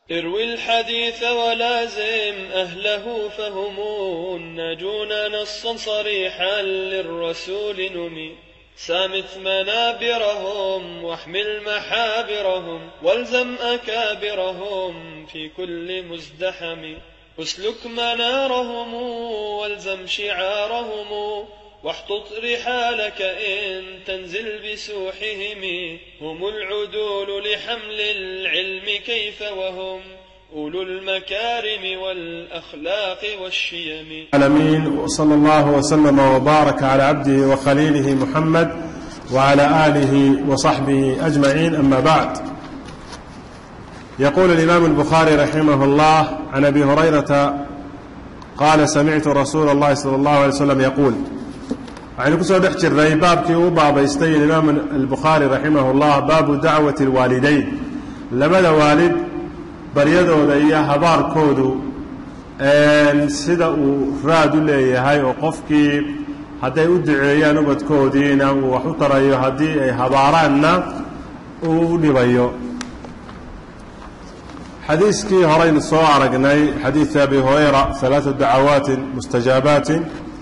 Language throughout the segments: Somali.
اروي الحديث ولازم أهله فهم الناجون نصا صريحا للرسول نمي سامت منابرهم واحمل محابرهم والزم أكابرهم في كل مزدحم اسلك منارهم والزم شعارهم واحطط رحالك إن تنزل بسوحهم هم العدول لحمل العلم كيف وهم أولو المكارم والأخلاق والشيم العالمين وصلى الله وسلم وبارك على عبده وخليله محمد وعلى آله وصحبه أجمعين أما بعد يقول الإمام البخاري رحمه الله عن أبي هريرة قال سمعت رسول الله صلى الله عليه وسلم يقول waxaynu ku soo dhex jirnay baabkii uu baabaystay imaam albukhaari raximah اllah baabu dacwati اlwaalidayn labada waalid baryadooda iyo habaarkoodu sida uu raad u leeyahay oo qofkii hadday u duceeyaan ubadkoodiina uu wax u tarayo haddii ay habaaraanna uu u dhibayo xadiiskii horeynu soo aragnay xadiid abi hurayra ثalaaثu dacawaatin mustajaabaati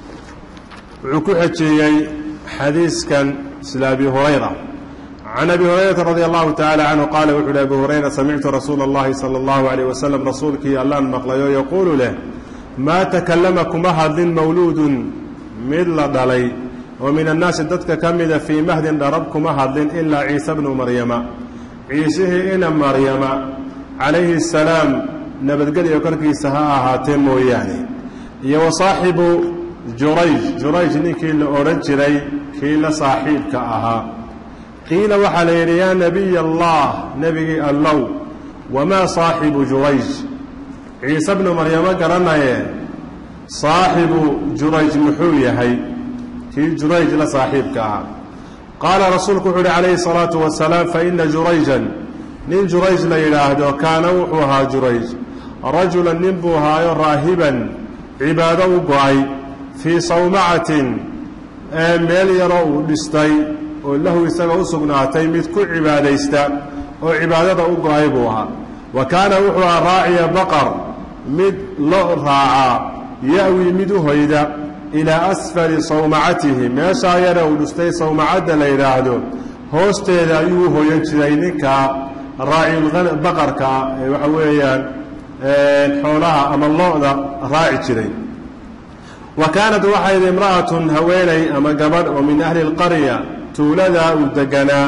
wuxuu ku xejeeyey xadiiskan sida abi hurayra can abi hurayrata radi allahu tacala canhu qaala wuxu uhi abi hurayra samictu rasuula اllahi salى اllahu عalيyh wasalam rasuulkii allaan maqlayo yaquulu leh maa takallama kuma hadlin mawluudun mid la dhalay oo min annaasi dadka ka mida fii mahdin dharab kuma hadlin ilaa ciise bnu maryama ciisihii ina maryama calayhi الsalaam nabadgelyo korkiisa ha ahaatee mooyaane iyo wasaaxibu jurayj jurayj ninkii la odhan jiray kii la saaxiibka ahaa qiila waxaa la yidhi yaa nebiy allah nebigii allow wamaa saaxibu jurayj ciise bnu maryamo garanaye saaxibu jurayj muxuu yahay kii jurayj la saaxiibka ahaa qaala rasuulku wuxuu uhi calayhi salaatu wasalaam faina jurayjan nin jurayj la yidhaahdo kaana wuxuu ahaa jurayj rajulan nin buu ahaayo raahiban cibaado u go-ay fii sawmacatin ee meel yaroo uu dhistay oo lahu isaga u sugnaatay mid ku cibaadaysta oo cibaadada u go-ay buu ahaa wa kaana wuxuu ahaa raaciya baqar mid lo raacaa ya-wi mid u hoyda ilaa asfali sawmacatihi meeshaa yare uu dhistay sawmacadda la yidhaahdo hoosteeda ayuu u hoyan jiray ninka raacibaqarka ee waxa weeyaan xoolaha ama lo-da raaci jiray wa kaanat waxayd imra'atun haweenay ama gabadh oo min ahli اlqarya tuuladaa uu deganaa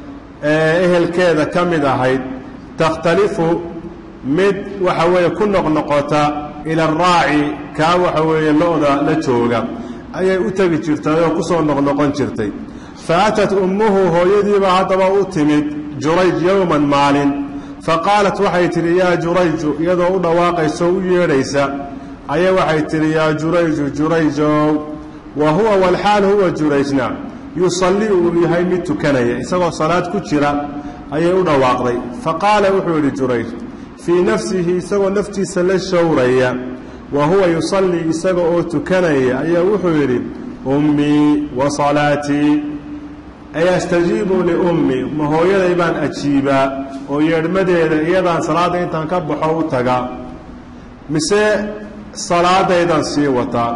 ee ehelkeeda ka mid ahayd takhtalifu mid waxa weeye ku noqnoqota ila araaci kaa waxa weeye lo-da la jooga ayay u tegi jirtay oo ku soo noqnoqon jirtay fa atat ummuhu hooyadiibaa haddaba u timid jurayj yowman maalin fa qaalat waxay tidhi yaa jurayju iyadoo u dhawaaqayso u yeedhaysa ayay waxay tidhi yaa jurayju jurayjow wa huwa walxaal huwa jurayjna yusalli uu yahay mid tukanaya isagoo salaad ku jira ayay u dhawaaqday fa qaala wuxuu yidhi jurayj fii nafsihi isagoo naftiisa la showraya wa huwa yusallii isaga oo tukanaya ayaa wuxuu yidhi ummii wa salaatii ay astajiibu liummii ma hooyaday baan ajiibaa oo yeedhmadeeda iyadaan salaadda intaan ka baxo u tagaa mise salaadaydan sii wataa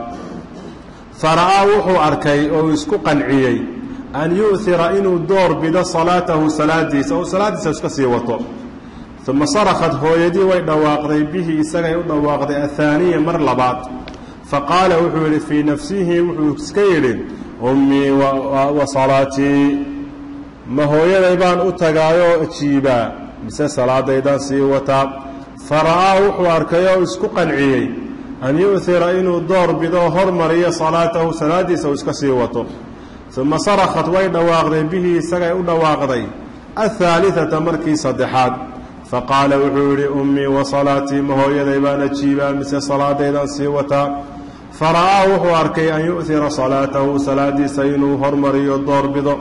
fara'aa wuxuu arkay oo isku qanciyey an yu'hira inuu door bido salaatahu salaadiisa ou salaaddiisa iska sii wato uma sarakhat hooyadii way dhawaaqday bihi isagay u dhawaaqday ahaaniya mar labaad fa qaala wuxuu yidhi fii nafsihi wuxuu iska yidhi ummii wa salaatii ma hooyaday baan u tagaayoo ajiibaa mise salaadaydaan sii wataa fara'aa wuxuu arkay oo isku qanciyey an yu'hira inuu door bido hormariyo salaatahu salaaddiisa uu iska sii wato uma sarakhat way dhawaaqday bihi isagay u dhawaaqday ahaaliata markii saddexaad faqaala wuxuu yidhi ummii wa salaatii ma hooyaday baan ajiibaa mise salaadaydaan sii wataa fara'aa wuxuu arkay an yu'hira salaatahu salaaddiisa inuu hormariyo door bido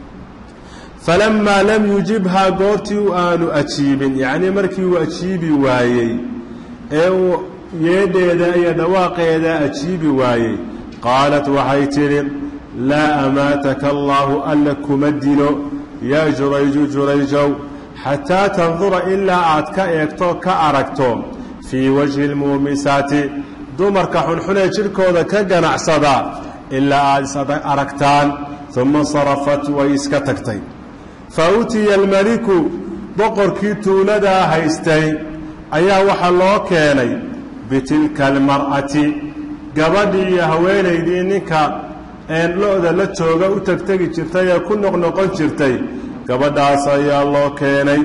falammaa lam yujibhaa goortii aanu ajiibin yacnii markii uu ajiibi waayey ee uu yeedheeda iyo dhawaaqeeda ajiibi waayey qaalat waxay tidhi laa amaataka allaahu alla kuma dilo yaa jurayju jurayjow xataa tandura ilaa aad ka eegto ka aragto fii wajhi lmuumisaati dumarka xunxunee jidhkooda ka ganacsada ilaa aad is aragtaan uma sarafat way iska tagtay fa utiya almeliku boqorkii tuuladaa haystay ayaa waxaa loo keenay bitilka almar'ati gabadhii iyo haweenaydii ninka een lo-da la jooga u tegtegi jirtay ee ku noqnoqon jirtay gabadhaas ayaa loo keenay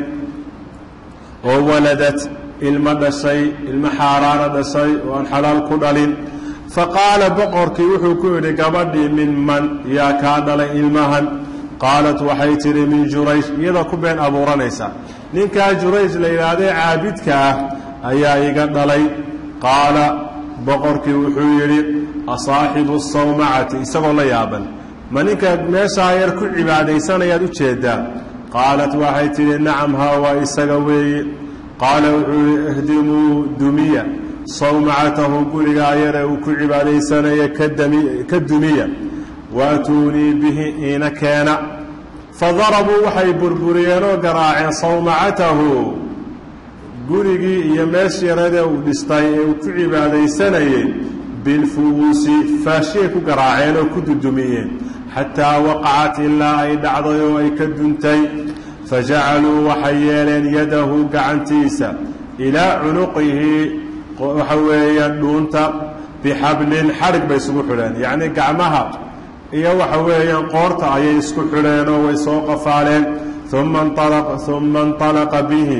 oo waladad ilmo dhashay ilmo xaaraana dhashay oo aan xalaal ku dhalin fa qaala boqorkii wuxuu ku yidhi gabadhii min man yaa kaa dhalay ilmahan qaalat waxay tidhi min jurayj iyadoo ku been abuuranaysa ninkaa jurayj la yidhaahdee caabidka ah ayaa iga dhalay qaala boqorkii wuxuu yidhi asaaxibu sawmacati isagoo la yaaban ma ninka meeshaa yar ku cibaadaysanayaad u jeedaa qaalat waxay tidhi nacam haa waa isaga weeye qaala wuxuu yidhi ihdimuu dumiya sawmacatahu gurigaa yare uu ku cibaadaysanaya ka dumiya waatuunii bihi iina keena fadarabuu waxay burburiyeenoo garaaceen sawmacatahu gurigii iyo meeshii yaradee uu dhistay ee uu ku cibaadaysanayey bilfuwuusi faashiyay ku garaaceen oo ku dudumiyeen xataa waqacat ilaa ay dhacday oo ay ka duntay fajacaluu waxay yeeleen yadahu gacantiisa ilaa cunuqihi waxa weeyaan dhuunta bixablin xadhig bay isugu xidheen yacnii gacmaha iyo waxa weeyaan qoorta ayay isku xidheen oo way soo qafaaleen uma uma inطalaqa bihi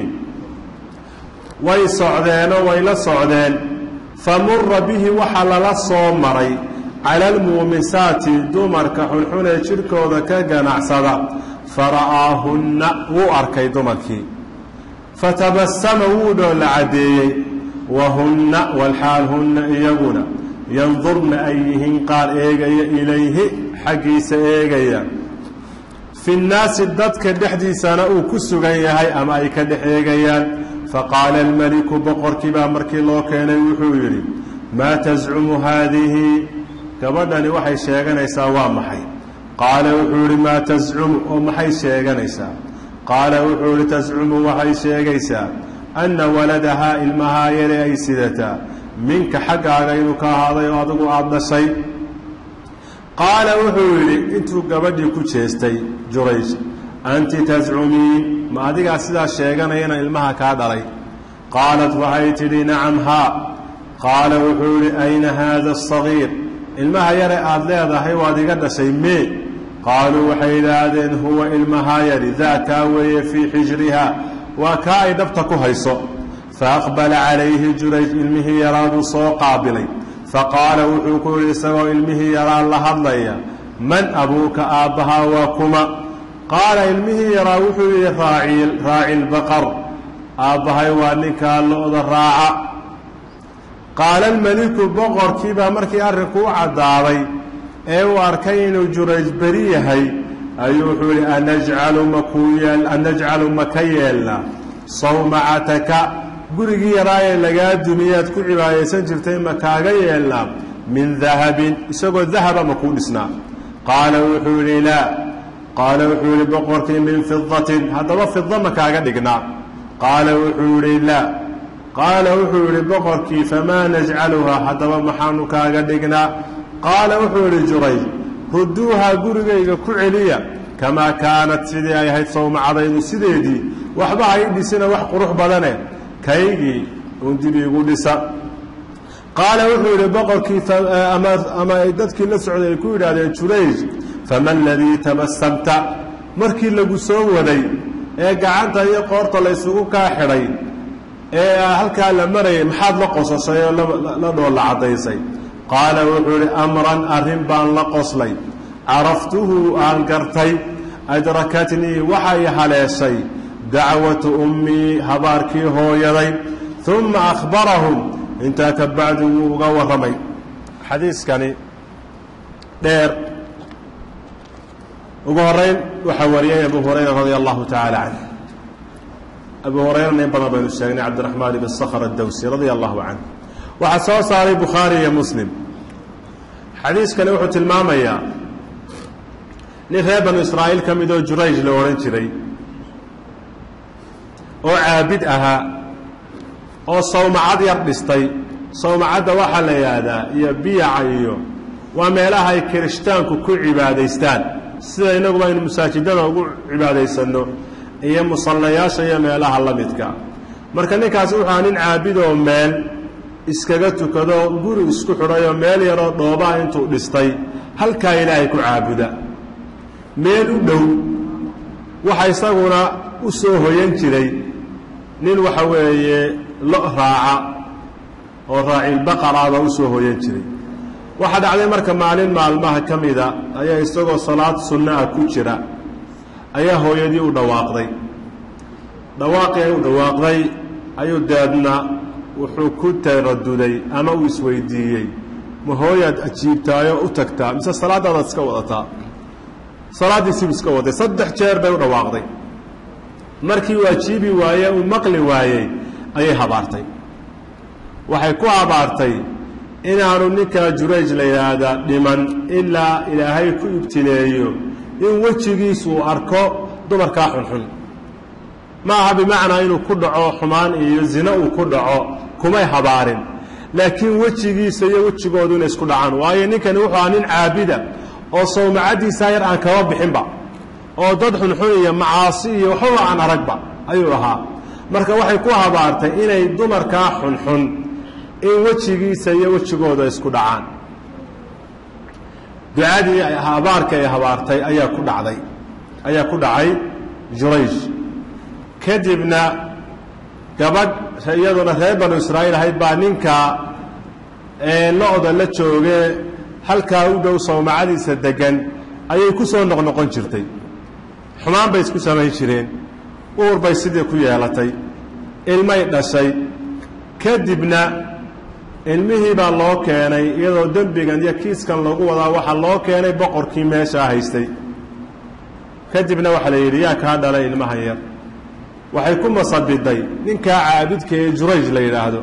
way socdeenoo way la socdeen famura bihi waxaa lala soo maray cala almuumisaati dumarka xunxun ee jidhkooda ka ganacsada fara'aahunna wuu arkay dumarkii fatabasama wuu dhoolla caddeeyey wahunna walxaal hunna iyaguna yandurna ay yihiin qaar eegaya ilayhi xaggiisa eegaya fi nnaasi dadka dhexdiisana uu ku sugan yahay ama ay ka dhex eegayaan faqaala almeliku boqorkii baa markii loo keenay wuxuu yidhi maa tascumu haadihi gabadhani waxay sheeganaysaa waa maxay qaala wuxuu yidhi maa tascumu oo maxay sheeganaysaa qaala wuxuu yidhi tascumu waxay sheegaysaa anna waladahaa ilmahaa yare ay sidataa minka xaggaaga inuu ka ahaaday oo adigu aada dhashay qaala wuxuu yidhi intuu gabadhii ku jeestay jurayj anti tascumiin ma adigaa sidaa sheeganayana ilmaha kaa dhalay qaalat waxay tidhi nacam haa qaala wuxuu yidhi ayna haada asagiir ilmaha yare aada leedahay waad iga dhashay mee qaaluu waxay yidhaahdeen huwa ilmahaa yari daakaa weeye fii xijriha waa kaa ay dhabta ku hayso faaqbala calayhi jurayj ilmihii yaraa buu soo qaabilay faqaala wuxuu ku yidhi isagoo ilmihii yaraa la hadlaya man abuuka aabbahaa waa kuma qaala ilmihii yaraa wuxuu yidhi raaci lbaqar aabbahay waa ninkaa lo-da raaca qaala almeliku boqorkii baa markii arrinku u caddaaday ee uu arkay inuu jurayj beri yahay ayuu wuxuu yidhi anajcalu makuu yeel anajcalu maka yeelna sawmacataka gurigii yaraayee lagaa dumiyaad ku cibaadaysan jirtay ma kaaga yeelnaa min dahabin isagoo dahaba ma kuu dhisnaa qaala wuxuu yidhi laa qaala wuxuu yidhi boqorkii min fidatin haddaba fida ma kaaga dhignaa qaala wuxuu yidhi laa qaala wuxuu yidhi boqorkii famaa najcaluhaa haddaba maxaanu kaaga dhignaa qaala wuxuu yidhi jurayj rudduuhaa gurigayga ku celiya kamaa kaanat sidii ay ahayd sawmacadaydu sideedii waxba hay dhisina wax qurux badane kaygii uun dib iigu dhisa qaala wuxuu yidhi boqorkii ama ay dadkii la socday ay ku yidhaahdeen jurayj fama aladii tabasamta markii lagu soo waday ee gacanta iyo qoorta laysugu kaa xidhay ee halkaa la marayay maxaad la qosashay oo la dhoolla caddaysay qaala wuxuu yidhi amran arrin baan la qoslay caraftuhu aan gartay adrakatnii waxay haleeshay dacwatu ummii habaarkii hooyaday uma akhbarahum intaa ka bacdi wuu uga warramay xadiiskani dheer ugu horeyn waxaa wariyay abu hurayra radia allahu tacaala canh abu hurayrana in badan baynu sheegnay cabdiraxmaan ibn sakhr addowsi radia allahu canh waxaa soo saaray bukhaari iyo muslim xadiiskani wuxuu tilmaamayaa nin reer banu israa'iil ka mid oo jurayj la odhan jiray oo caabid ahaa oo sawmacad yar dhistay sawmacadda waxaa la yidhaahdaa iyo biyaca iyo waa meelaha ay kirishtaanku ku cibaadaystaan sida innaguba aynu masaajidada ugu cibaadaysanno iyo musallayaasha iyo meelaha la midka marka ninkaasi wuxuu nin caabidoo meel iskaga tukado guri isku xidhayoo meel yaroo dhoobaa intuu dhistay halkaa ilaahay ku caabuda meel u dhow waxa isaguna u soo hoyan jiray nin waxa weeye lo raaca oo raacilbaqaraaba u soo hoyan jiray waxaa dhacday marka maalin maalmaha ka mida ayaa isagoo salaad sunno ah ku jira ayaa hooyadii u dhawaaqday dhawaaqii ay u dhawaaqday ayuu deedna wuxuu ku taraduday ama uu isweydiiyey ma hooyaad ajiibtaayoo u tagtaa mise salaadaadaad iska wadataa salaaddiisiibu iska waday saddex jeer bay u dhawaaqday markii uu ajiibi waaye uu maqli waayey ayay habaartay waxay ku habaartay inaanu ninkaa jurayj la yidhaahda dhiman ilaa ilaahay ku ibtileeyo in wejigiisuu arko dumarkaa xunxun ma aha bimacnaa inuu ku dhaco xumaan iyo zino uu ku dhaco kumay habaarin laakiin wejigiisa iyo wejigoodu inay isku dhacaan waayo ninkani wuxuu aha nin caabida oo sawmacaddiisaa yar aan kaba bixinba oo dad xunxun iyo macaasi iyo waxbaba aan aragba ayuu ahaa marka waxay ku habaartay inay dumarkaa xunxun in wejigiisa iyo wejigooda isku dhacaan ducadii habaarka ay habaartay ayaa ku dhacday ayaa ku dhacay jurayj kadibna gabadh iyaduna reer banu israa'iil ahayd baa ninkaa lo-da la joogee halkaa u dhow sawmacadiisa deggan ayay ku soo noqnoqon jirtay xumaan bay isku samayn jireen uur bay sidii ku yeelatay ilmay dhashay kadibna ilmihii baa loo keenay iyadoo dembigan iyo kiiskan lagu wadaa waxaa loo keenay boqorkii meeshaa haystay kadibna waxaa la yidhi yaa kaa dhalay ilmahan yar waxay ku masabiday ninkaa caabidka ee jurayj la yidhaahdo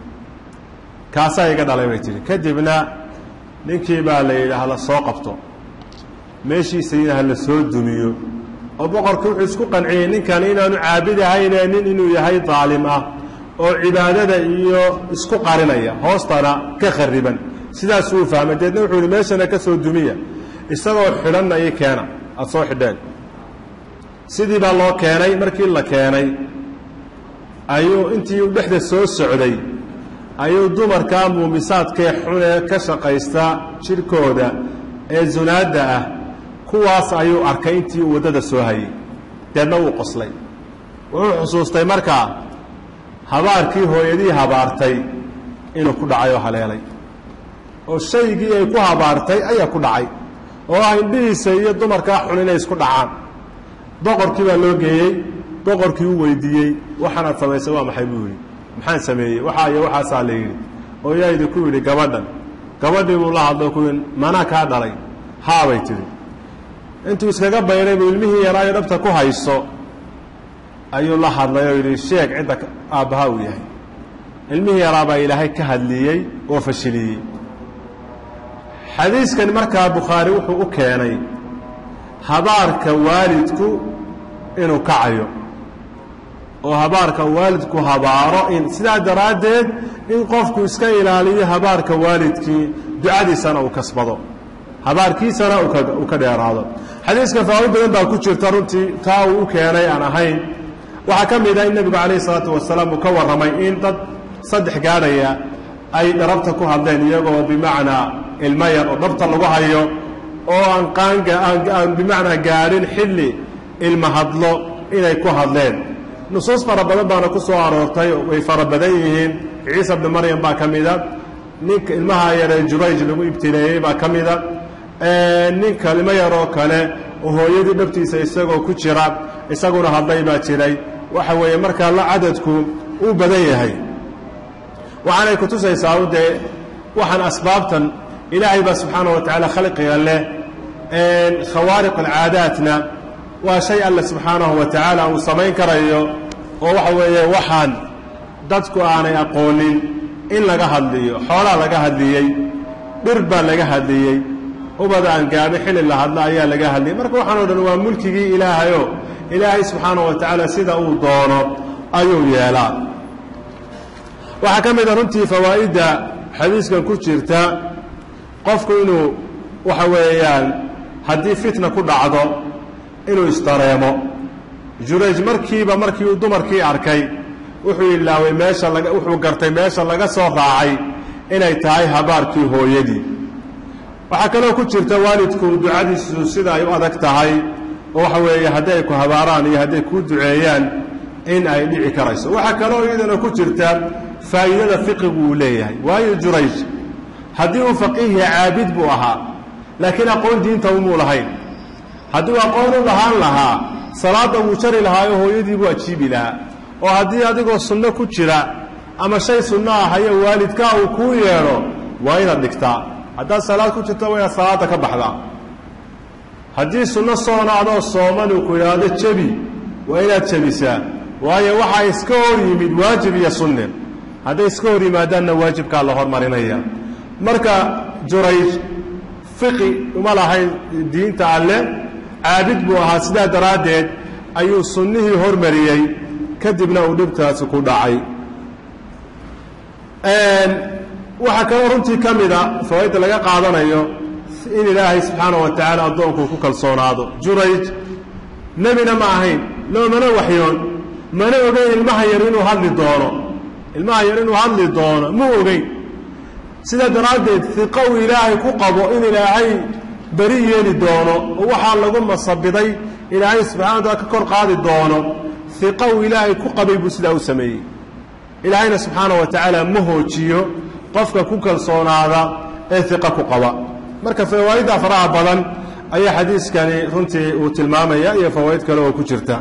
kaasaa iga dhalay bay tihi kadibna ninkii baa la yidhi hala soo qabto meeshiisayna hala soo dumiyo oo boqorkii wuxuu isku qanciyey ninkan inaanu caabid ahayne nin inuu yahay daalim ah oo cibaadada iyo isku qarinaya hoostana ka khariban sidaasuu u fahmay deedna wuxuu yihi meeshana ka soo dumiya isagoo xidhanna ii keena aada soo xidheen sidii baa loo keenay markii la keenay ayuu intii u dhexda soo socday ayuu dumarkaa muumisaadkee xunee ka shaqaysta jidhkooda ee zunaadda ah kuwaas ayuu arkay intii uu waddada soo hayey deedna wuu qoslay wuxuu xusuustay markaa habaarkii hooyadii habaartay inuu ku dhacay oo haleelay oo shaygii ay ku habaartay ayaa ku dhacay oo ah indhihiisa iyo dumarkaa xun inay isku dhacaan boqorkii baa loo geeyey boqorkii u weydiiyey waxaanaad samaysay waa maxay buu yidhi maxaan sameeyey waxaa iyo waxaasaa la yidhi oo yaa idinku yidhi gabadhan gabadhii buu la hadlo ku yidhi manaa kaa dhalay haabay tidhi intuu iskaga bayray buu ilmihii yaraayo dhabta ku hayso ayuu la hadlay oo yidhi sheeg cidda aabbaha uu yahay ilmihii yaraabaa ilaahay ka hadliyey oo fashiliyey xadiiskan markaa bukhaari wuxuu u keenay habaarka waalidku inuu kacayo oo habaarka waalidku habaaro in sidaa daraaddeed in qofku iska ilaaliyo habaarka waalidkii ducadiisana uu kasbado habaarkiisana uu ka dheeraado xadiiska faa'iid badan baa ku jirta runtii taa uu u keenay aan ahayn waxaa ka mid ah in nebigu calayh isalaatu wasalaam uu ka warramay in dad saddex gaadhaya ay dharabta ku hadleen iyagoo bimacnaa ilmo yar oo dhabta lagu hayo oo aan qaanga aan bimacnaa gaadhin xilli ilma hadlo inay ku hadleen nusuus fara badan baana ku soo aroortay way fara badan yihiin ciisa bni maryam baa ka mida ninka ilmaha yaree jurayj lagu ibtileeyey baa ka mida ninka ilmo yaroo kale oo hooyadii dhabtiisa isagoo ku jira isaguna hadlay baa jiray waxa weeye markaa la cadadku uu badan yahay waxaanay ku tusaysaa u dee waxaan asbaabtan ilaahay baa subxaana wa tacaala khalqiga leh khawaariq alcaadaatna waa shay alle subxaanahu wa tacaala uu samayn karayo oo waxa weeye waxaan dadku aanay aqoonin in laga hadliyo xoolaa laga hadliyey dhir baa laga hadliyey ubada aan gaadho xilli la hadlo ayaa laga hadliyey marka waxaan o dhan waa mulkigii ilaahayoo ilaahay subxaana wa tacaala sida uu doono ayuu yeelaa waxaa ka mid a runtii fawaa'idda xadiiskan ku jirta qofku inuu waxa weeyaan haddii fitna ku dhacdo inuu isdareemo jurayj markiiba markii uu dumarkii arkay wuxuu ilaaway meesha laga wuxuu gartay meesha laga soo raacay inay tahay habaarkii hooyadii waxaa kaloo ku jirta waalidku ducadiisu sida ay u adag tahay oo waxa weeye hadday ay ku habaaraan iyo hadday kuu duceeyaan in ay dhici karayso waxaa kaloo iyadana ku jirta faa'iidada fiqigu uu leeyahay waayo jurayj haddii uu faqiihya caabid buu ahaa laakiin aqoon diinta umuu lahayn hadduu aqoon u lahaan lahaa salaadda wuu jari lahaayo hooyadii buu ajiibi lahaa oo haddii adigoo sunno ku jira ama shay sunno ah hayo waalidkaa uu kuu yeedho waa inaad dhigtaa haddaad salaad ku jirto waa inaad salaadda ka baxdaa haddii sunno soona adoo sooman uu ku idhaahdo jebi waa inaad jebisaa waayo waxaa iska hor yimid waajib iyo sunne hadday iska hor yimaadaanna waajibkaa la hormarinaya marka jurayj fiqi uma lahayn diinta alle caabid buu ahaa sidaa daraaddeed ayuu sunnihii hormariyey kadibna uu dhibtaasi ku dhacay waxaa kaloo runtii ka mida fawaaidda laga qaadanayo in ilaahay subxaana wa tacaala addoonkuu ku kalsoonaado jurayj nebina ma ahayn loomana waxyoon mana ogeyn ilmaha yar inuu hadli doono ilmaha yar inuu hadli doono mu ogeyn sidaa daraaddeed iqa uu ilaahay ku qabo in ilaahay beri yeeli doono oo waxaa lagu masabiday ilaahay subxana wa taala ka kor qaadi doono iqa uu ilaahay ku qabay buu sidaa u sameeyey ilaahayna subxaana wa tacaala ma hoojiyo qofka ku kalsoonaada ee iqa ku qaba marka fawaa'idda faraha badan ayaa xadiiskani runtii uu tilmaamaya iyo fawaa'id kale oo ku jirta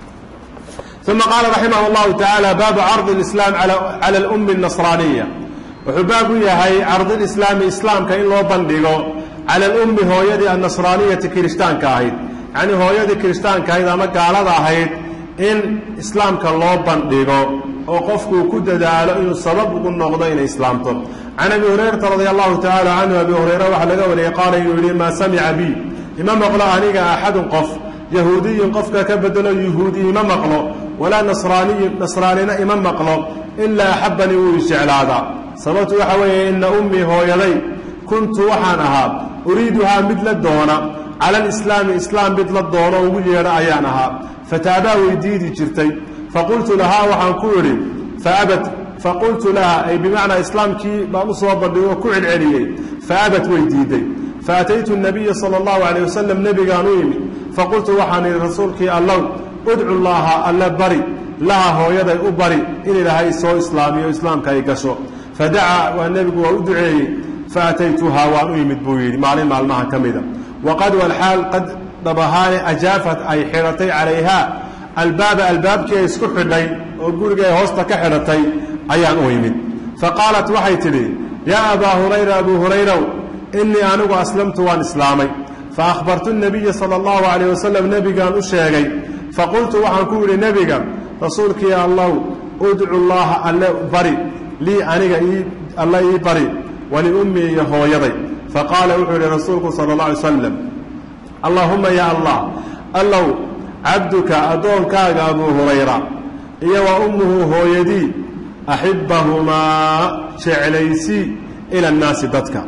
uma qaala raximah اllahu tacaala baabu cardi اlislaam cala alummi الnasraaniya wuxuu baab u yahay cardiilislaami islaamka in loo bandhigo cala alummi hooyadii annasraaniyati kirishtaanka ahayd yacnii hooyadii kirishtaanka ahayd ama gaalada ahayd in islaamka loo bandhigo oo qofkuu ku dadaalo inuu sabab ugu noqdo inay islaamto can abi hurayrata radia allahu tacaala canhu abi hurayra waxaa laga wariyey qaala inuu yidhi maa samica bi ima maqlo aniga axadun qof yahuudiyun qofka ka bedelo yuhuudi ima maqlo walaa nasraaniyun nasraanina ima maqlo ilaa axabanii wuu isjeclaadaa sababtu waxa weeye ina ummii hooyaday kuntu waxaan ahaa uriiduhaa mid la doona cala alislaami islaam mid la doono ugu yeedho ayaan ahaa fataabaa way diidi jirtay faqultu lahaa waxaan ku idhi faabad faqultu laha ay bimacnaa islaamkii baan u soo bandhigo oo ku celceliyey faabad way diiday faataytu nabiya sala allahu calayh wasalam nebigaan u yimid faqultu waxaan idhi rasuulkii allow udcu llaaha alle bari laha hooyaday u bari in ilaahay soo islaamiyo islaamka ay gasho fadacaa waa nebigu waa u duceeyey faataytuhaa waan u yimid buu yidhi maalin maalmaha ka mida waqad walxaal qad dhabahaane ajaafat ay xidhatay calayhaa albaaba albaabkii ay isku xidhay oo guriga ay hoosta ka xidhatay ayaan u yimid faqaalat waxay tidhi yaa abaa hurayra abuu hurayrow innii anigu aslamtu waan islaamay faahbartu nabiya sala allahu calayh wasalam nebigaan u sheegay faqultu waxaan ku yidhi nebiga rasuulkii allow udcu llaaha alle bari lii aniga alle ii bari waliummii iyo hooyaday faqaala wuxuu yidhi rasuulku sala allah alay slam allaahumma yaa allah allow cabduka addoonkaaga abuu hurayra iyo wa ummuhu hooyadii axibbahumaa jeclaysii ila annaasi dadka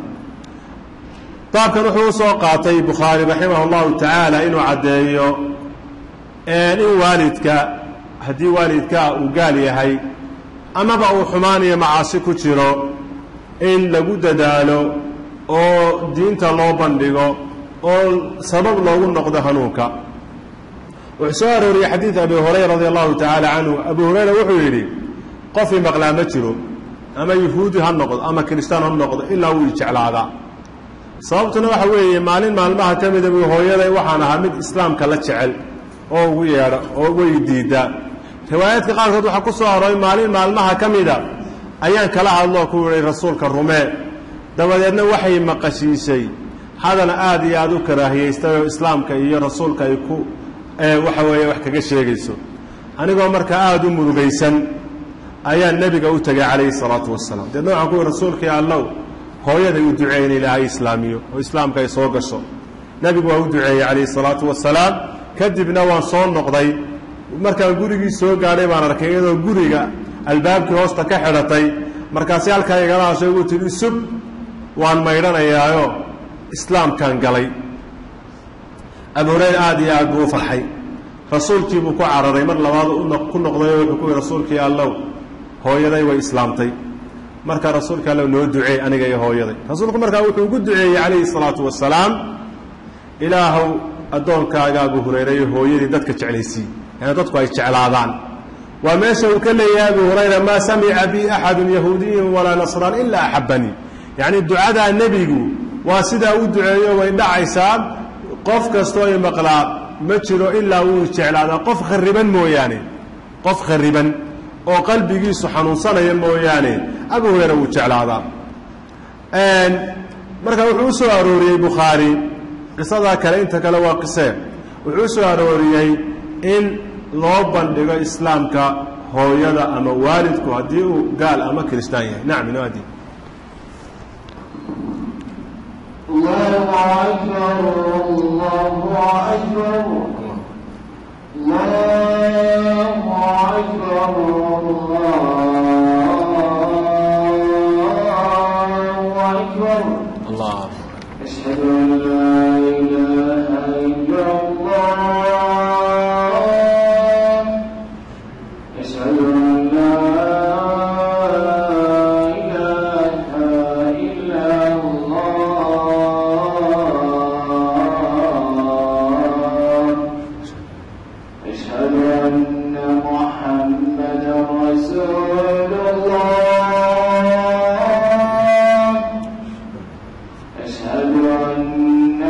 baabkan wuxuu u soo qaatay bukhaari raximah allahu tacaala inuu caddeeyo in waalidka haddii waalidkaa uu gaal yahay amaba uu xumaan iyo macaasi ku jiro in lagu dadaalo oo diinta loo bandhigo oo sabab loogu noqdo hanuunka wuxuu soo arooriyey xadiid abi hurayra radi allahu tacaala canhu abu hurayra wuxuu yidhi qofii maqlaa ma jiro ama yuhuudi ha noqdo ama kiristaan ha noqdo ilaa wuu jeclaadaa sababtuna waxa weeye maalin maalmaha ka mida buu hooyaday waxaan ahaa mid islaamka la jecel oo ugu yeedha oo way diidaa riwaayaadka qaarkood waxaa ku soo arooray maalin maalmaha ka mida ayaan kala hadloo ku yihi rasuulka rumee dabadeedna waxay maqashiisay hadal aad iyo aad u karaahiyaystay oo islaamka iyo rasuulka ay ku waxa weeye wax kaga sheegayso anigoo markaa aada u murugaysan ayaa nebiga u tegay calayhi salaatu wasalaam deedna waxaan ku yihi rasuulkii allow hooyaday u duceey in ilaahay islaamiyo oo islaamka ay soo gasho nebigu waa u duceeyey calayhi salaatu wasalaam kadibna waan soo noqday markaan gurigii soo gaadhay baan arkay iyadoo guriga albaabkii hoosta ka xidhatay markaasi halkaa igala hashay ugu tidhi sub waan maydhanayaayo islaamkaan galay abu hurayra aada iyo aad buu u farxay rasuulkii buu ku cararay mar labaad ku noqday oo wuxuu ku yihi rasuulkii allow hooyaday way islaamtay marka rasuulka allow noo duceey aniga iyo hooyaday rasuulku markaa wuxuu ugu duceeyey calayhi salaatu wasalaam ilaahow addoonkaaga abu hurayra iyo hooyadii dadka jeclaysiiy yani dadku ay jeclaadaan waa meesha uu ka leeyahay abu hurayra maa samica bi axadu yahuudiyun walaa nasraan ilaa axabanii yacni ducadaa nebigu waa sidaa u duceeyo way dhacaysaa qof kastoo i maqlaa ma jiro ilaa wuu jeclaadaa qof khariban mooyaane qof khariban oo qalbigiisu xanuunsanaya mooyaane abu hurayra wuu jeclaadaa marka wuxuu u soo arooriyey bukhaari qisadaa kale inta kale waa qisee wuxuu u soo arooriyey in loo bandhigo islaamka hooyada ama waalidku haddii uu gaal ama kiristaan yahay nacam inaadi الله أكبر الله أكبر الله أكبر الله أكبر allah أشهد أن لا إله إلا الله أشهد أن لا إله إلا الله أشهد أن محمدا رسول الله أشهد أن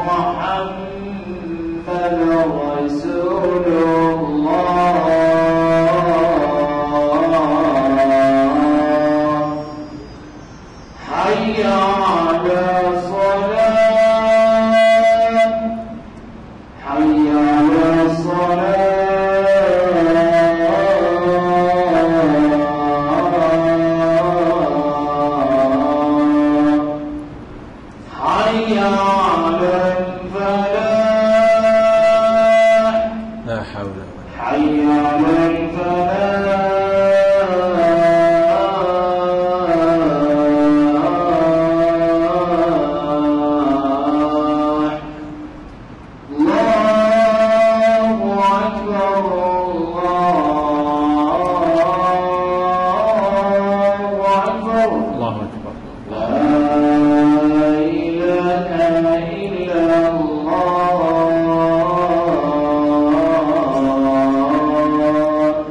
محمدا رسول الله حي على الصلاة حي على الصلاة حي على الفلاح laa xawla حي على الفلاح الله أكبر الله أكبر allahu akbar لا إله إلا الله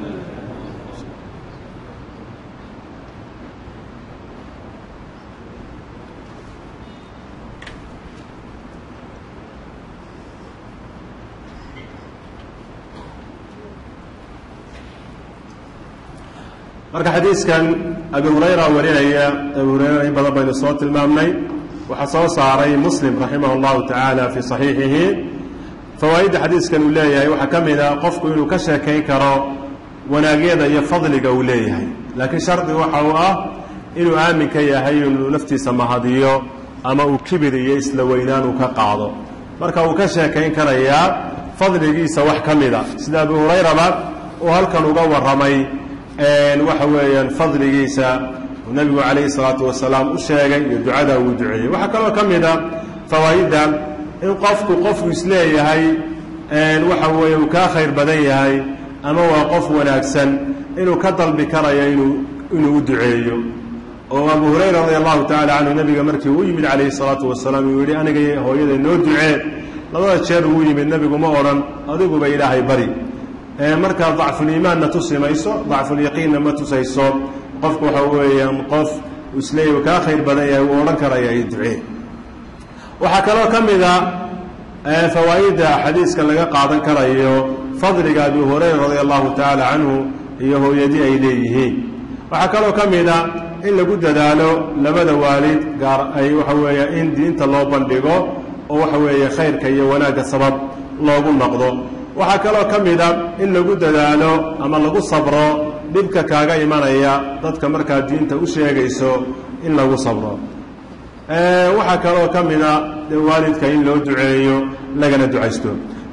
marka xadiiskan abi hurayra warinaya abi hurayra in badan baynu soo tilmaamnay waxaa soo saaray muslim raximah اllahu tacaala fii صaxiixihi fawaa'idda xadiiskan uu leeyahay waxaa ka mid a qofku inuu ka sheekayn karo wanaagyada iyo fadliga uu leeyahay laakiin shardi waxa uu ah inuu aamin ka yahay inuu naftiisa mahadiyo ama uu kibir iyo isla weynaan uu ka qaado marka uu ka sheekayn karayaa fadligiisa wax ka mida sida abu hurayraba uu halkan uga warramay waxa weeyaan fadligiisa uu nebigu calayhi salaatu wasalaam u sheegay iyo ducada uu duceeyey waxaa kaloo ka mid a fawaa'idda in qofku qofku isleeyahay waxa weeye uu kaa khayr badan yahay ama waa qof wanaagsan inuu ka dalbi karayo inuu inuu u duceeyo oo abu hurayra radi allahu tacala canhu nebiga markii uu yimid calayhi salaatu wasalaam uu yidhi aniga iyo hooyaday noo ducee labada jeer uu yimid nebigu ma odhan adiguba ilaahay bari markaa dacfuliimaanna tusi mayso dacfulyaqiinna ma tusayso qofku waxa weeyaan qof isleeya kaa khayr badan yahay wuu odhan karaya iyo ducee waxaa kaloo ka mid a fawaa'idda xadiiska laga qaadan karayo fadliga abi hurayra radia allahu tacaala canhu iyo hooyadii ay leeyihiin waxaa kaloo ka mid a in lagu dadaalo labada waalid gaar ay waxa weeye in diinta loo bandhigo oo waxa weeye khayrka iyo wanaagga sabab loogu noqdo waxaa kaloo ka mid a in lagu dadaalo ama lagu sabro dhibka kaaga imanaya dadka markaa diinta u sheegayso in lagu sabro waxaa kaloo ka mid a waalidka in loo duceeyo lagana ducaysto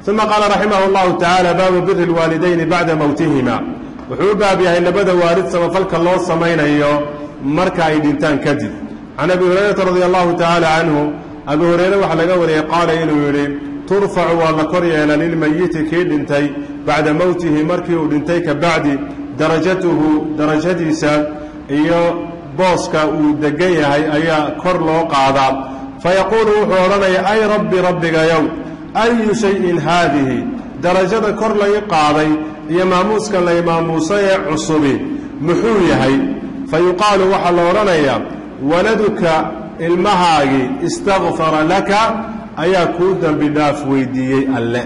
uma qaala raximah اllahu tacaala baabu biri اlwaalidayni bacda mowtihima wuxuu u baab yahay labada waalid samafalka loo samaynayo marka ay dhintaan kadib can abi hurayrata radi allahu tacaala canhu abi hureyre waxaa laga wariyey qaala inuu yidhi turfacu waa la kor yeela lilmayiti kii dhintay bacda mowtihi markii uu dhintay ka bacdi darajatuhu darajadiisa iyo booska uu degan yahay ayaa kor loo qaadaa fayaquulu wuxuu odhanaya ay rabbi rabbigayow ayu shayin haadihi darajada kor lay qaaday iyo maamuuska lay maamuusay ee cusubi muxuu yahay fa yuqaalu waxaa la odhanayaa waladuka ilmahaagii istakfara laka ayaa kuu dembi dhaaf weydiiyey alle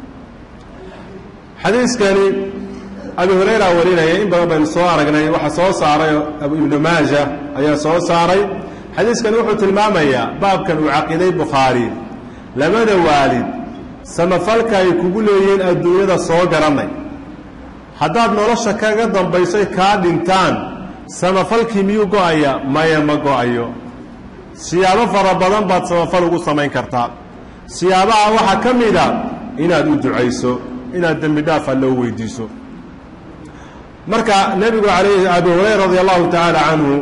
xadiiskani abi hurayra warinaya in badan baynu soo aragnay waxaa soo saaray ibnu maaja ayaa soo saaray xadiiskani wuxuu tilmaamayaa baabkan uu caqiiday bukhaari labada waalid samafalka ay kugu leeyihiin adduunyada soo garanay haddaad nolosha kaga dambaysoy kaa dhintaan samafalkii miyuu go'aya maya ma go'ayo siyaabo fara badan baad samafal ugu samayn kartaa siyaabaha waxaa ka mida inaad u ducayso inaad dembi dhaaf alle u weydiiso marka nebigu alayh abi hurayra radi allahu tacaala canhu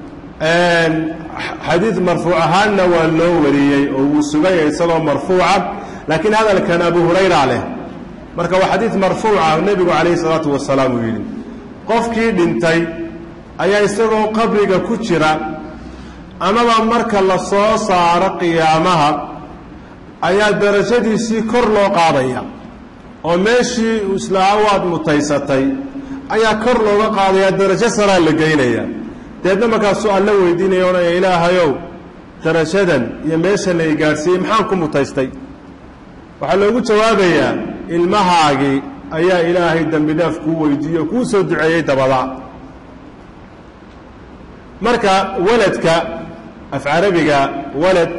xadiid marfuuc ahaanna waa loo wariyey oo wuu suganya isagoo marfuuca laakiin hadalkan abu hurayra leh marka waa xadiid marfuuca nebigu calayhi salaatu wasalaam uu yidhi qofkii dhintay ayaa isagoo qabriga ku jira amaba marka la soo saaro qiyaamaha ayaa darajadiisii kor loo qaadaya oo meeshii islaa waad mutaysatay ayaa kor looga qaadayaa darajo saraa la geynaya deedna markaasuu alla weydiinaya odhanaya ilaahayow darajadan iyo meeshan la i gaadhsiiyey maxaan ku mutaystay waxaa loogu jawaabayaa ilmahaagii ayaa ilaahay dembi dhaaf kuu weydiiye o kuu soo duceeyey dabada marka waladka af carabiga walad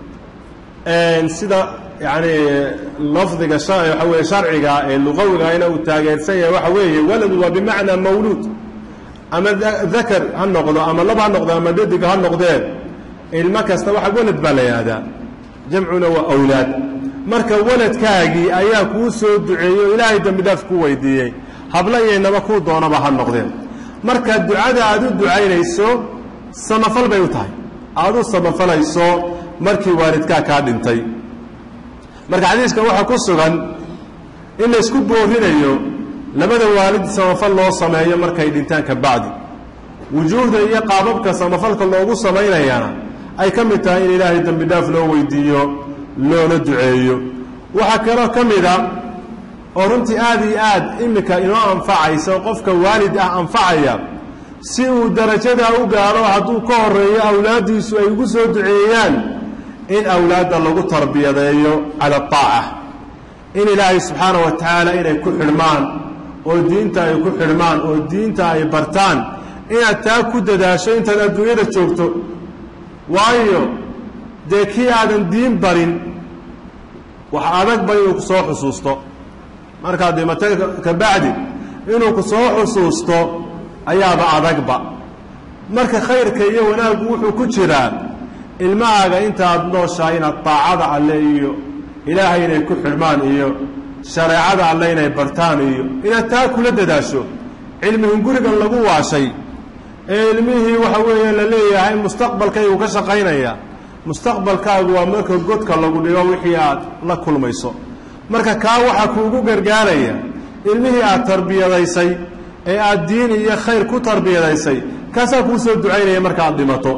sida yani lafdiga waxa weye sharciga ee luqawigana uu taageersan yahay waxa weeye walad waa bimacnaa mawluud ama dakar ha noqdo ama lab ha noqdo ama dhadig ha noqdeen ilmo kasta waxa walad baa la yihahdaa jamcuna waa awlaad marka waladkaagii ayaa kuu soo duceeyey oo ilaahay dembi dhaaf ku weydiiyey habla iyaynaba kuu doonaba ha noqdeen marka ducada aad u ducaynayso samafal bay u tahay aad u samafalayso markii waalidkaa kaa dhintay marka xadiiskan waxaa ku sugan in laysku boorinayo labada waalid samafal loo sameeyo markay dhintaan ka bacdi wujuuhda iyo qaababka samafalka loogu samaynayana ay ka mid tahay in ilaahay dembi dhaaf loo weydiiyo loona duceeyo waxaa kaloo ka mida oo runtii aad iyo aad iminka inoo anfacaysa oo qofka waalid ah anfacaya si uu darajadaa u gaadho hadduu ka horeeyo awlaaddiisu ay ugu soo duceeyaan in awlaadda lagu tarbiyadeeyo cala aaca in ilaahay subxaana wa tacaala inay ku xidhmaan oo diinta ay ku xidhmaan oo diinta ay bartaan inaad taa ku dadaasho intaad adduunyada joogto waayo dee kii aadan diin barin wax adagba inuu ku soo xusuusto markaad dhimatay ka bacdi inuu ku soo xusuusto ayaaba adagba marka khayrka iyo wanaaggu wuxuu ku jiraa ilmahaaga intaaad nooshahay inaad daacada alle iyo ilaahay inay ku xidhmaan iyo shareecada alle inay bartaan iyo inaad taa kula dadaasho cilmihin gurigan lagu waashay ee ilmihii waxa weeye la leeyahay mustaqbalkaygu ka shaqaynaya mustaqbalkaagu waa marka godka lagu dhigo wixii aad la kulmayso marka kaa waxaa kuugu gargaaraya ilmihii aad tarbiyadaysay ee aad diin iyo khayr ku tarbiyadaysay kaasaa kuu soo ducaynaya marka aad dhimato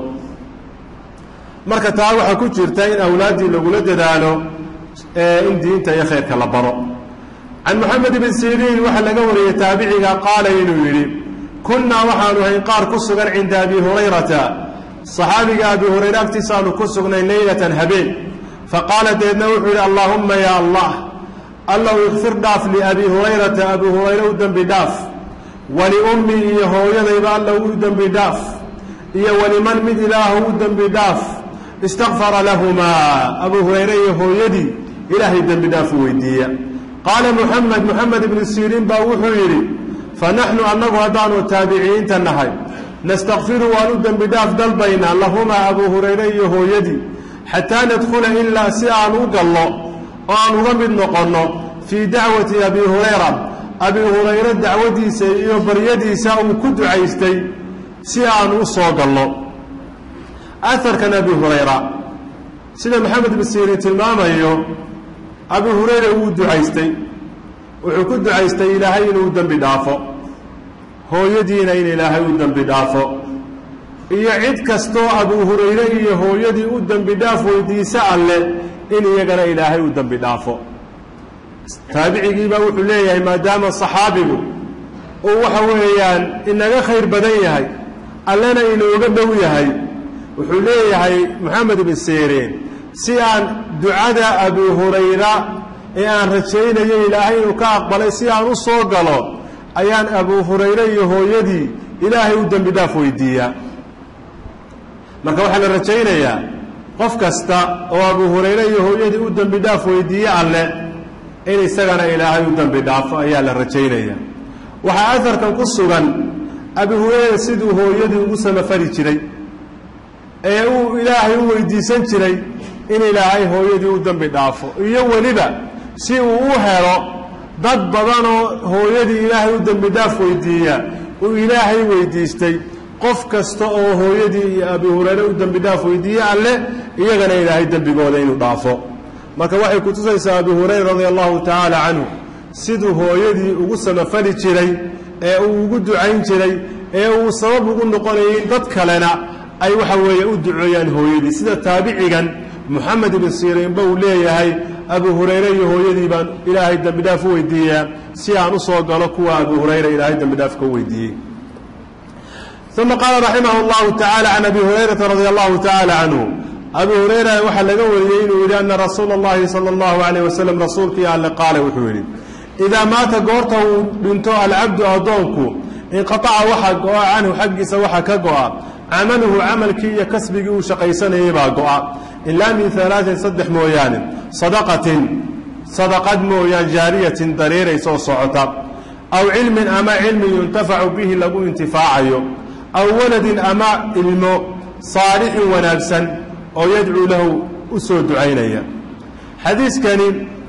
marka taa waxaa ku jirta in awlaaddii lagula dadaalo in diinta iyo khayrka la baro can moxamed ibn siriin waxaa laga wariyey taabiciga qaala inuu yidhi kunnaa waxaanu hayn qaar ku sugan cinda abi hurayrata saxaabiga abi hurayre agtiisaanu ku sugnay leylatan habeen faqaala deedna wuxuu yidhi allaahumma yaa allah allow ikfir dhaaf liabi hurayrata abi hurayre u dembi dhaaf waliummi iyo hooyadayba allow u dembi dhaaf iyo waliman mid ilaahu u dembi dhaaf istakfara lahumaa abu hurayre iyo hooyadii ilaahay dembi dhaafu weydiiya qaala muxamed moxamed ibnu siriin baa wuxuu yidhi fa naxnu annagu haddaanu taabiciyiinta nahay nastakfiru waan u dembi dhaaf dalbaynaa lahumaa abu hurayre iyo hooyadii xataa nadkhula ilaa si aan u gallo oo aan uga mid noqonno fii dacwati abi hurayra abi hurayre dacwadiisa iyo baryadiisa uu ku ducaystay si aan u soo galno aharkan abi hurayra sida maxamed bin siiriin tilmaamayo abi hurayra wuu ducaystay wuxuu ku ducaystay ilaahay inuu dembi dhaafo hooyadiina in ilaahay u dembi dhaafo iyo cid kastoo abu hurayre iyo hooyadii u dembi dhaaf weydiise alleh in iyagana ilaahay u dembi dhaafo taabicigiibaa wuxuu leeyahay maadaama saxaabigu uu waxa weeyaan inaga khayr badan yahay allena inooga dhow yahay wuxuu leeyahay moxamed ibn siiriin si aan ducada abi hurayra ee aan rajaynayo ilaahay inuu ka aqbalay si aan u soo galo ayaan abu hurayre iyo hooyadii ilaahay u dembi dhaaf weydiiyaa marka waxaa la rajaynayaa qof kasta oo abu hurayre iyo hooyadii u dembi dhaaf weydiiye alleh in isagana ilaahay u dembi dhaafo ayaa la rajaynaya waxaa aharkan ku sugan abi hurayra siduu hooyadii ugu samafali jiray ee uu ilaahay u weydiisan jiray in ilaahay hooyadii u dembi dhaafo iyo weliba si uu u helo dad badanoo hooyadii ilaahay u dembi dhaaf weydiiya uu ilaahay weydiistay qof kasta oo hooyadii iyo abi hurayre u dembi dhaaf weydiiye alleh iyagana ilaahay dembigooda inuu dhaafo marka waxay kutusaysaa abi hurayra radia allahu tacaala canhu siduu hooyadii ugu samafali jiray ee uu ugu ducayn jiray ee uu sabab ugu noqonayay in dad kalena ay waxa weeye u duceeyaan hooyadii sida taabicigan moxamed ibn siriinba uu leeyahay abu hurayre iyo hooyadii baan ilaahay dembi dhaaf u weydiiyaa si aan u soo galo kuwa abu hurayra ilaahay dembi dhaaf ka weydiiyey uma qaala raximah اllahu tacala can abi hurayrata radia allahu tacala canhu abi hurayra waxaa laga wariyey inuu yidhi ana rasuula اllahi salى اllahu alayh wasalam rasuulkii alle qaale wuxuu yidhi idaa maata goorta uu dhinto alcabdu addoonku inqaaca waxaa go-a canhu xaggiisa waxaa ka go-a camaluhu camalkii iyo kasbigii uu shaqaysanayay baa go-a ilaa min alaain saddex mooyaane sadaqatin sadaqad mooyaan jaariyatin dareeraysa oo socota aw cilmin ama cilmi yuntafacu bihi lagu intifaacayo aw waladin ama ilmo saalixin wanaagsan oo yadcuu lahu u soo ducaynaya xadiiskani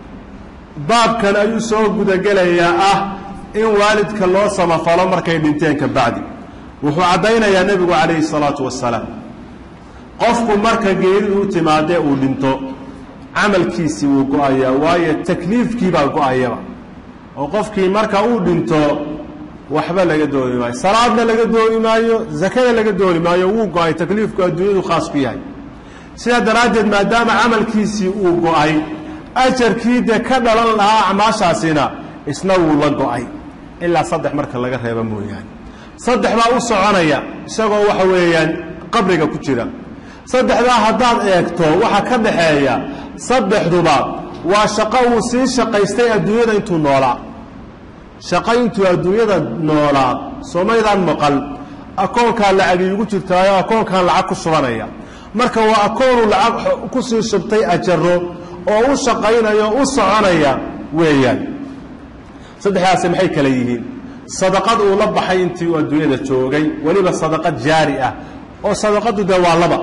baabkan ayuu soo gudagelayaa ah in waalidka loo samafalo markay dhinteen ka bacdi wuxuu caddaynayaa nebigu calayhi salaatu wasalaam qofku marka geeridu u timaadee uu dhinto camalkiisii wuu go-ayaa waayo takliifkiibaa go-ayaba oo qofkii marka uu dhinto waxba laga dooni maayo salaadna laga dooni maayo zakada laga dooni maayo wuu go-ay takliifku adduunyadu khaas ku yahay sidaa daraaddeed maadaama camalkiisii uu go-ay ajarkii dee ka dhalan lahaa acmaashaasina isna wuu la go-ay ilaa saddex marka laga reebo mooyaane saddex baa u soconaya isagoo waxa weeyaan qabriga ku jira saddexdaa haddaad eegto waxa ka dhaxeeya saddexduba waa shaqo uu sii shaqaystay adduunyada intuu noolaa shaqo intuu adduunyada noolaa soomaydaan maqal akoonkaa lacag iigu jirtaayo akoonkan lacag ku shubanaya marka waa akoonuu lacag ku sii shubtay ajaro oo u shaqaynaya o u soconaya weeyaan saddexdaasi maxay kale yihiin sadaqad uu la baxay intii uu adduunyada joogay weliba sadaqad jaari ah oo sadaqadu dee waa laba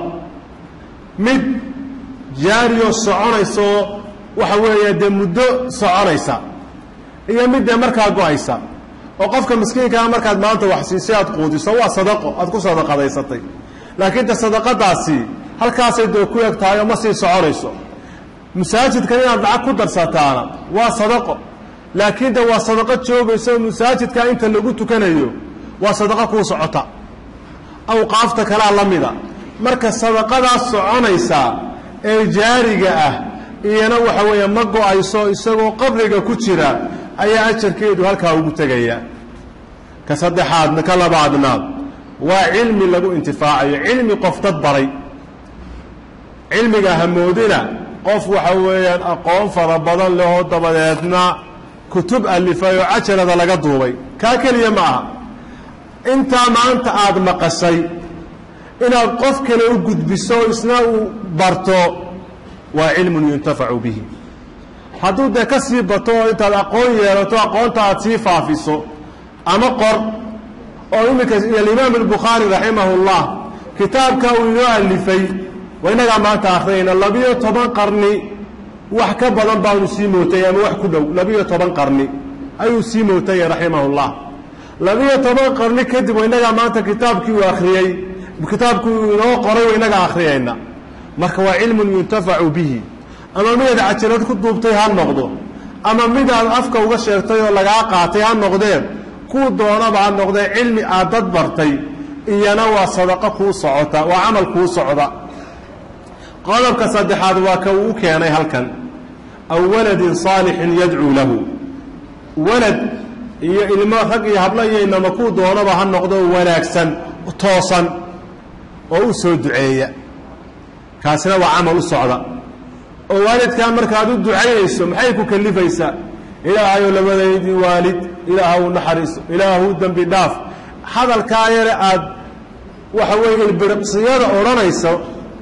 mid jaariyoo soconaysaoo waxa weeye dee muddo soconaysa iyo mid dee markaa go-aysa oo qofka miskiinkaa markaad maanta wax siisay aad quudiso waa sadaqo aad ku sadaqadaysatay laakiin de sadaqadaasi halkaasay dee ku eg tahay oo ma sii soconayso masaajidkan inaad lacag ku darsataana waa sadaqo laakiin de waa sadaqo joogaysa oo masaajidkaa inta lagu tukanayo waa sadaqo kuu socota awqaafta kalaa la mida marka sadaqadaas soconaysa ee jaariga ah iyana waxa weeye ma go-ayso isagoo qabriga ku jira ayaa ajarkeedu halkaa ugu tegaya ka saddexaadna ka labaadna waa cilmi lagu intifaacayo cilmi qof dad baray cilmiga hamoodina qof waxa weeyaan aqoon fara badan lehoo dabadeedna kutub alifay oo cajalada laga duubay kaa keliya ma aha intaa maanta aada maqashay inaad qof kale u gudbiso isna uu barto waa cilmun yuntafacu bihi hadduu dee ka sii bato oo intaad aqoon yeelato aqoonta aad sii faafiso ama qor oo iminka alimaam albukhaari raximah اllah kitaabka uu inoo alifay waa innagaa maanta akhriyayna labiyo toban qarni wax ka badan baanu sii mootay ama wax ku dhow labiyo toban qarni ayuu sii mootaya raximahullah labiyo toban qarni kadib innagaa maanta kitaabkii uu akhriyey kitaabkii uu inoo qoray innagaa akhriyayna marka waa cilmun yuntafacu bihi ama midaad cajalad ku duubtay ha noqdo ama midaad afka uga sheegtay oo lagaa qaatay ha noqdeen kuu doonaba ha noqdee cilmi aad dad bartay iyana waa sadaqo kuu socota waa camal kuu socda qodobka saddexaad waa ka uu u keenay halkan aw waladin saalixin yadcuu lahu walad iyo ilmo rag iyo hablo iyo inama kuu doonaba ha noqdo wanaagsan toosan oo u soo duceeya kaasina waa camal u socda oo waalidkaa markaad u ducaynayso maxay ku kalifaysaa ilaahayow labadaydii waalid ilaahw naxariiso ilaahw dembi dhaaf hadalkaa yare aad waxa weeye ilbiriqsiyada odhanayso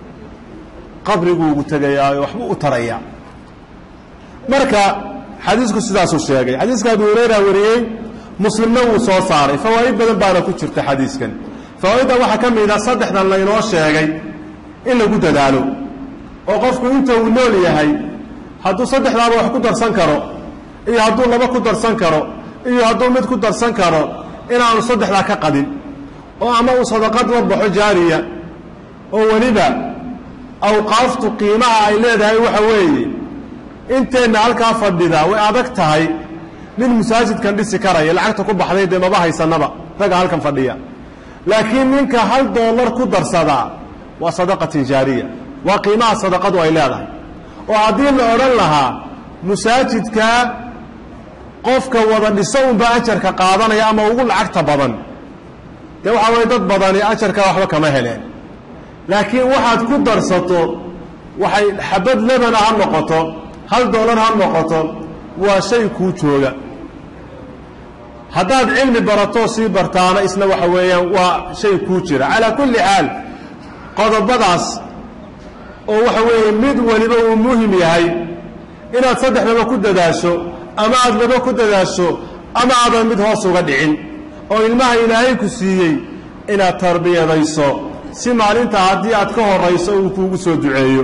qabriguugu tegayaayo waxbuu u tarayaa marka xadiisku sidaasuu sheegay xadiiska abu hurayra wariyey muslimna wuu soo saaray fawaa'id badan baana ku jirta xadiiskan fawaa'idda waxaa ka mid a saddexdan laynoo sheegay in lagu dadaalo oo qofku inta uu nool yahay hadduu saddexdaaba wax ku darsan karo iyo hadduu laba ku darsan karo iyo hadduu mid ku darsan karo inaanu saddexdaa ka qadin oo ama uu sadaqad la baxo jaariya oo weliba awqaaftu qiimaha ay leedahay waxa weeye inteenna halkaa fadhida way adag tahay nin masaajidkan dhisi karaya lacagta ku baxday dee maba haysanaba ragga halkan fadhiya laakiin ninka hal doolar ku darsadaa waa sadaqatin jaariya waa qiimaha sadaqadu ay leedahay oo haddii la odhan lahaa masaajidkaa qofka wada dhiso unbaa ajarka qaadanaya ama ugu lacagta badan dee waxaa weye dad badani ajarkaa waxba kama heleen laakiin waxaad ku darsato waxay xabad lebana ha noqoto hal doolar ha noqoto waa shay kuu jooga haddaad cilmi baratoo sii bartaana isna waxa weeyaan waa shay kuu jira calaa kulli xaal qodobadaas oo waxa weeye mid waliba uu muhim yahay inaad saddexdaba ku dadaasho ama aad laba ku dadaasho ama aadan mid hoos uga dhicin oo ilmaha ilaahay ku siiyey inaad tarbiyadayso si maalinta haddii aad ka horayso uu kuugu soo duceeyo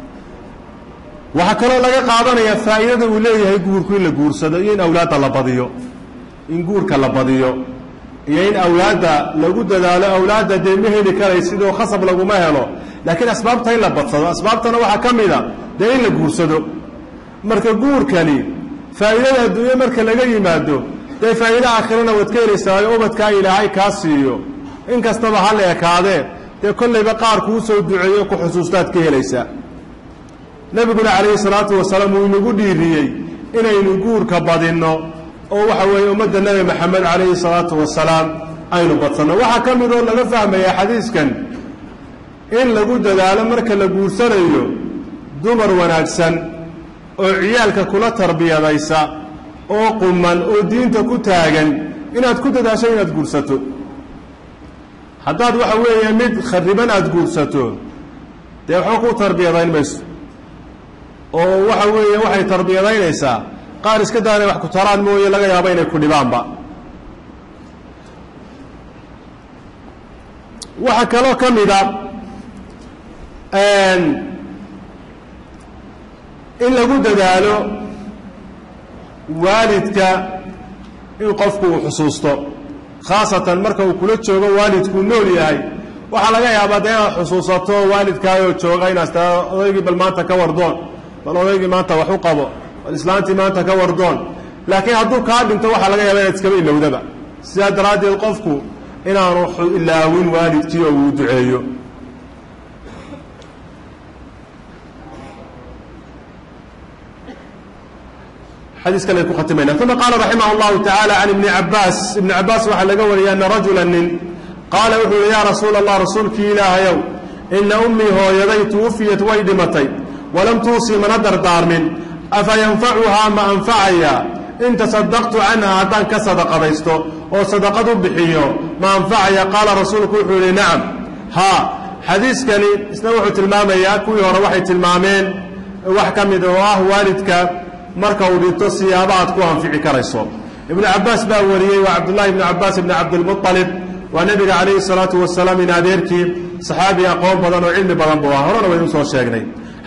waxaa kaloo laga qaadanayaa faa'iidada uu leeyahay guurku in la guursado iyo in awlaadda la badiyo in guurka la badiyo iyo in awlaadda lagu dadaalo awlaadda dee ma heli karay sidoo khasab laguma helo laakiin asbaabta in la badsado asbaabtana waxaa ka mid a dee in la guursado marka guurkani faa'iidada adduunye marka laga yimaado dee faa'iide aakhirana waad ka helaysaayo ubadkaa ilaahay kaa siiyo in kastaba ha la ekaadee dee kollayba qaar kuu soo duceeyo ku xusuustaad ka helaysaa nebiguna calayhi salaatu wasalaam wuu inagu dhiiriyey inaynu guurka badinno oo waxa weeye ummadda nebi maxamed calayhi salaatu wasalaam aynu badsanno waxaa ka mid oo laga fahmayaa xadiiskan in lagu dadaalo marka la guursanayo dumar wanaagsan oo ciyaalka kula tarbiyadaysa oo quman oo diinta ku taagan inaad ku dadaasho inaad guursato haddaad waxa weeye mid khariban aada guursato dee waxba ku tarbiyadayn mayso oo waxa weeye waxay tarbiyadaynaysaa qaar iska daa inay wax ku taraan mooye laga yaabo inay ku dhibaanba waxaa kaloo ka mida in lagu dadaalo waalidka in qofku uu xusuusto khaasatan marka uu kula joogo waalidkuu nool yahay waxaa laga yaabaa dee inaad xusuusato waalidkaayoo jooga inaad taa odaygii bal maanta ka wardoon bal odaygii maanta wax u qabo bal islaantii maanta ka wardoon laakiin hadduu kaa dhinto waxaa laga yaaba inaad iskaba ilowdaba sidaa daraaddeed qofku inaanu ilaawin waalidkii oo uu duceeyo xadiis kale ku khatimayna uma qaala raximah اllahu tacaala can ibni cabaas ibni cabaas waxaa laga wariyay ana rajula nin qaala wuxuu yihi yaa rasuula allah rasuulkii ilaahayow ina ummii hooyaday tuwufiyat way dhimatay walam tuusii mana dardaarmin afa yanfacuhaa ma anfacaya in tasadaqtu canha haddaan ka sadaqadaysto oo sadaqad u bixiyo ma anfacaya qaala rasuulku wuxuu yihi nacam haa xadiiskani isna wuxuu tilmaamayaa kuwii hore waxay tilmaameen wax ka mid oo ah waalidka marka uu dhinto siyaaba aad ku anfici karayso ibnu cabaas baa wariyey waa cabdullahi ibnu cabaas ibni cabdilmualib waa nebiga calayhi salaatu wasalaam in adeerkii saxaabi aqoon badan oo cilmi badan buu ah horena waynu soo sheegnay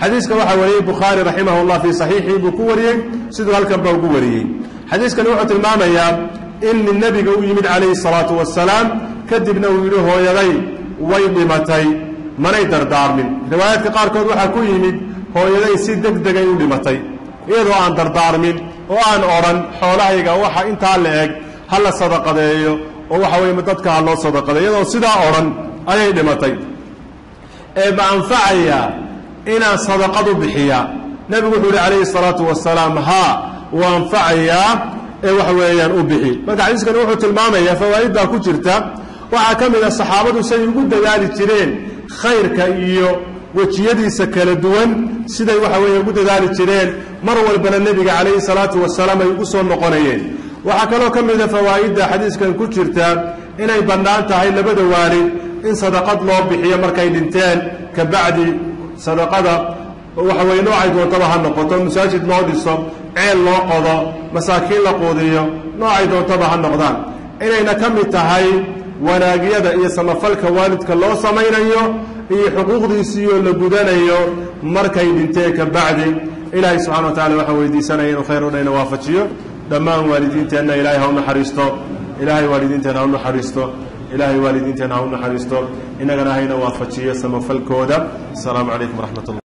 xadiiska waxaa wariyey bukhaari raximah llah fii saxiixii buu ku wariyey siduu halkan ba ugu wariyey xadiiskani wuxuu tilmaamayaa in nin nebiga u yimid calayhi salaatu wasalaam kadibna uu yidhi hooyaday way dhimatay manay dardaarmin riwaayaadka qaarkood waxaa ku yimid hooyaday si deg degay u dhimatay iyadoo aan dardaarmin oo aan odhan xoolahayga waxa intaa la eg ha la sadaqadeeyo oo waxa weye dadka ha loo sadaqadeeyo iyadoo sidaa odhan ayay dhimatay ee ma anfacayaa inaan sadaqad u bixiyaa nebigu wuxuu yidhi calayhi salaatu wasalaam haa wuu anfacayaa ee waxa weeyaan u bixi marka xadiiskani wuxuu tilmaamayaa fawaa'iddaa ku jirta waxaa ka mid a saxaabadu say ugu dadaali jireen khayrka iyo wejiyadiisa kala duwan siday waxa weeye ugu dadaali jireen mar walbana nebiga calayhi salaatu wasalaam ay ugu soo noqonayeen waxaa kaloo ka mida fawaa'idda xadiiskan ku jirta inay bannaan tahay labada waalid in sadaqad loo bixiyo markay dhinteen ka bacdi sadaqada waxa weye noocay doontaba ha noqoto masaajid loo dhiso ceel loo qodo masaakiin la quudiyo noocay doontaba ha noqdaan inayna ka mid tahay wanaagyada iyo samafalka waalidka loo samaynayo iyo xuquuqdiisiioo la gudanayo markay dhinteen ka bacdi ilaahay subxana wa tacala waxaan weydiisanaya inuu khayr o dhayna waafajiyo dhammaan waalidiinteenna ilaahay ha u naxariisto ilaahay waalidiinteenna ha u naxariisto ilaahay waalidiinteenna ha u naxariisto innagana hayna waafajiyo samafalkooda asalaamu calaykum waraxmat ullah